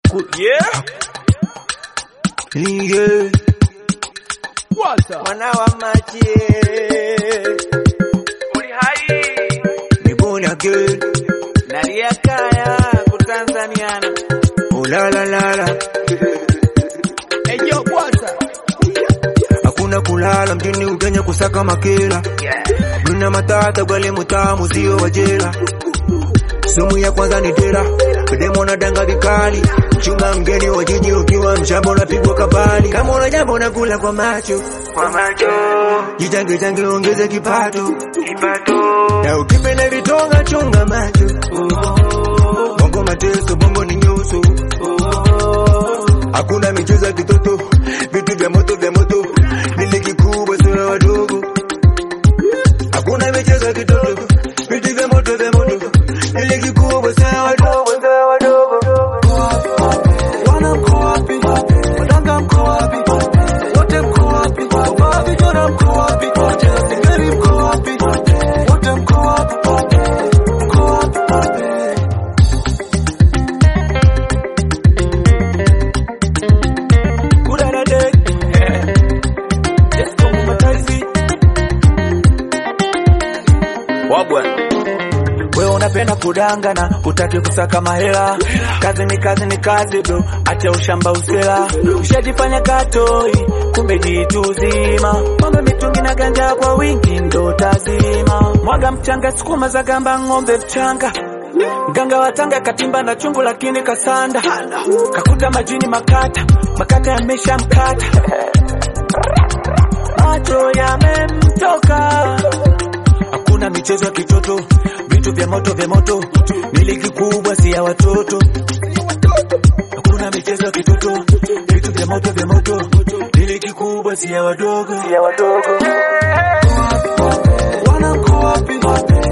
Yeah. Yeah. Walter. Mwana wa maji Uli hai. ni born again. Nalia kaya kutanzaniana. Ulalalala, Hey yo, Walter. hakuna kulala mjini Ugenya kusaka makela. Mna matata gwale mutamu sio wa jela. Sumu ya kwanza ni dera, demo na danga vikali. Chunga mgeni wa jiji ukiwa mshamba unapigwa kabali. Kama una jambo na kula kwa macho, kwa macho. Jitange tange ongeze kipato, kipato. Na ukipenda vitonga chunga macho. Bongo mateso, bongo ni nyuso. Hakuna michezo ya kitoto, vitu vya moto vya moto. Nili kikubwa sio ya wadogo. Hakuna michezo ya kitoto, vitu vya moto vya moto. Nili kikubwa sio ya wadogo, sio ya wadogo. Wana mko wapi? Wadanga mko wapi? Wote mko wapi? Wavaa vijana mko wapi? Wacheza singeli mko wapi? Wote mko wapi? Mko wapi? Kula na dek. Let's go matazi. Wabwa. Wewe unapenda kudangana, utaki kusaka mahela. Kazi ni kazi ni kazi bro, acha ushamba usela. Ushajifanya katoi, kumbe jitu zima. Mambo mitungi na ganja kwa wingi ndo tazima. Mwaga mchanga, sukuma za gamba, ng'ombe mchanga. Mganga wa Tanga katimba na chungu lakini kasanda. Kakuta majini makata, makata yamesha mkata. Macho yamemtoka hakuna michezo ya kitoto, vitu vya moto vya moto, ni ligi kubwa si ya watoto. Hakuna michezo ya kitoto, vitu vya moto vya moto, ni ligi kubwa si ya wadogo, si ya wadogo. Wana mko wapi?